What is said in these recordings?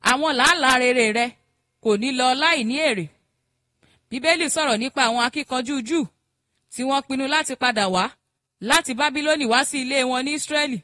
àwọn làálàá rere rẹ kò ní lọ láì ní èrè bíbélì sọ̀rọ̀ nípa àwọn akíkanjú júù tí wọ́n pinnu láti padà wá láti bábílónì wá sí ilé wọn ní ísírẹ́lì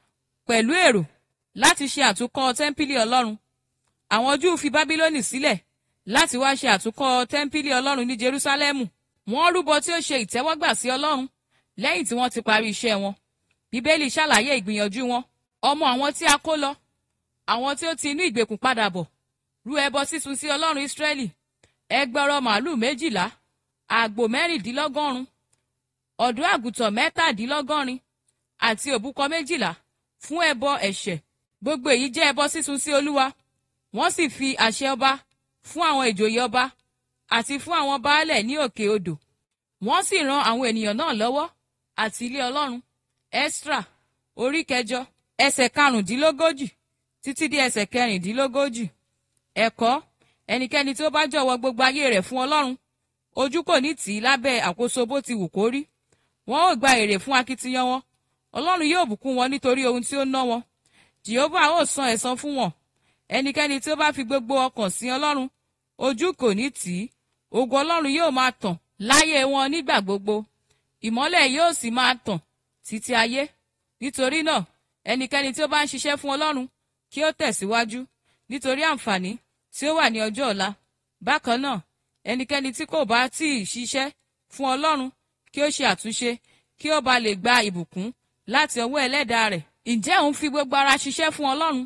pẹ̀lú èrò láti ṣe àtúnkọ́ tẹ́ḿpìlì ọlọ́run àwọn júù fi bábílónì sílẹ̀ láti wá ṣe àtúnkọ́ tẹ́ḿpìlì ọlọ́run ní jerúsálẹ́mù wọ́n rúbọ tí ó ṣe ìtẹ́wọ́gbà sí ọlọ́run lẹ́yìn tí wọ́n ti parí iṣẹ́ wọn bíbélì ṣàlàyé ìgbìyànjú wọn ọmọ àwọn tí a kó lọ àwọn tí ó ti inú ìgbèkùn padà bọ̀ rú ẹbọ sísun sí ọlọ́run ísírẹ́lì ẹgbẹ̀rọ màálù méjìlá àgbò mẹ́rìndínlọ́gọ́rùn ọ̀dọ́ àgùntàn mẹ́tàdínlọ́gọ́rin àti òbúkọ méjìlá fún ẹbọ ẹ̀ṣẹ̀ gbogbo èyí jẹ́ ẹbọ sísun sí olúwa wọ́n sì fi àṣẹ ọba fún àwọn ìjòyè ọba àti fún àwọn baálẹ̀ ní òkè odò wọ́n sì ran àwọn ènìyàn náà lọ́wọ́ àti ilé ọlọ́run Ẹ́sírà orí kẹjọ ẹsẹ̀ karùndínlógójì títí dé ẹsẹ̀ kẹrìndínlógójì ẹ̀kọ́ ẹnikẹ́ni tí ó bá jọ̀wọ́ gbogbo ayé rẹ̀ fún ọlọ́run ojú kò ní tì í lábẹ́ àkóso bó ti wù kó rí wọn ó gba èrè fún akitiyan wọn ọlọ́run yóò bùkún wọn nítorí ohun tí ó ná wọn jehova ó san ẹ̀san fún wọn ẹnikẹ́ni tí ó bá fi gbogbo ọkàn sí ọlọ́run ojú kò ní tì í ògo ọlọ́run yóò máa tàn láyé wọn nígbà gbogbo ìmọ́lẹ̀ yóò sì máa tàn títí ayé nítorí náà ẹnikẹ́ni tí ó bá ń ṣiṣẹ́ fún ọlọ́run kí ó tẹ̀síwájú nítorí àǹfààní tí ó wà ní ọjọ́ ọ̀la bákan náà ẹnikẹ́ni tí kò bá tí ì ṣiṣẹ́ fún ọlọ́run kí ó ṣe àtúnṣe kí ó ba lè gba ìbùkún láti ọwọ́ ẹlẹ́dàá rẹ̀ ǹjẹ́ òun fi gbogbo ara ṣiṣẹ́ fún ọlọ́run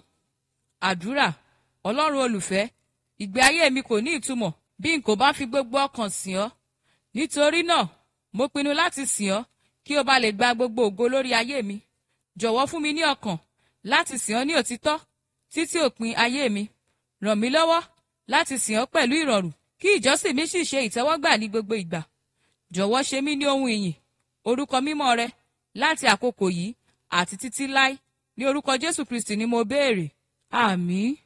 àdúrà ọlọ́run olùfẹ́ ìgbé ayé mi kò ní ìtumọ̀ bí n kò bá fi gbogbo ọkàn sìn ọ́ nítorí náà mo pinnu láti sìn ọ́ kí o bá lè gba gbogbo ògo lórí ayé mi jọ̀wọ́ fún mi ní ọkàn láti sìn ọ́ ní òtítọ́ títí òpin ayé mi ràn mí lọ́wọ́ láti sìn ọ́ pẹ̀lú ìrọ̀rùn kí ìjọsìn mi sì ṣe ìtẹ́wọ́gbà ní gbogbo ìgbà jọ̀wọ́ ṣe mí ní ohun ìyìn orúkọ mímọ́ rẹ láti àkókò yìí àti títí láé ní orúkọ Jésù Kristi ni mo béèrè àmín.